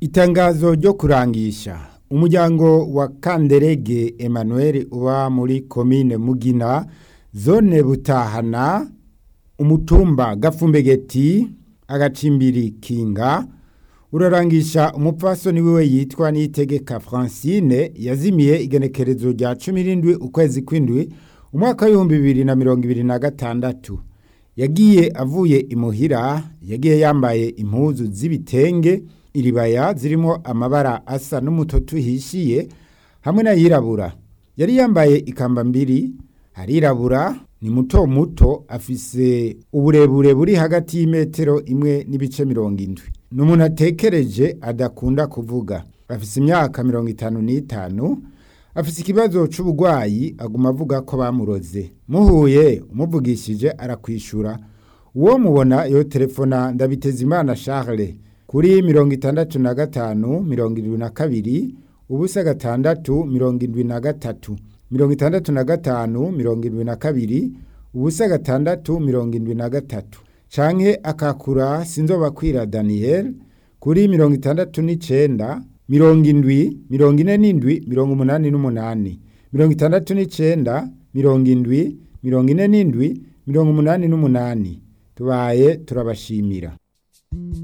Itangazo ryo kurangisha umuryango wa Kanderege Emmanuel uba muri komine Mugina zone Butahana umutumba Gafumbegeti agacimbiri Kinga urarangisha umupfasoni wiwe yitwa Niyitegeka Francine yazimiye igenekerezo rya 17 ukwezi kwindwi umwaka w'ibihumbi bibiri na mirongo ibiri na gatandatu yagiye avuye imuhira yagiye yambaye impuzu z'ibitenge iribaya zirimo amabara asa n'umutoto uhishiye hamwe n'ayirabura yari yambaye ikamba mbiri arirabura ni muto muto afise uburebure buri hagati y'imetero imwe n'ibice mirongo indwi ni umuntu atekereje adakunda kuvuga afise imyaka mirongo itanu n'itanu afise ikibazo c'uburwayi aguma avuga ko bamuroze muhuye umuvugishije arakwishura uwo mubona yo telefona ndabitezimana Charles kuri mirongo itandatu na gatanu mirongo irindwi na kabiri ubusa gatandatu mirongo indwi na gatatu mirongo itandatu na gatanu mirongo indwi na kabiri ubusa gatandatu mirongo indwi na gatatu canke akakura sinzobakwira Daniel kuri mirongo itandatu n'icenda mirongo indwi mirongo ine n'indwi mirongo umunani n'umunani mirongo itandatu n'icenda mirongo indwi mirongo ine n'indwi mirongo umunani n'umunani tubaye turabashimira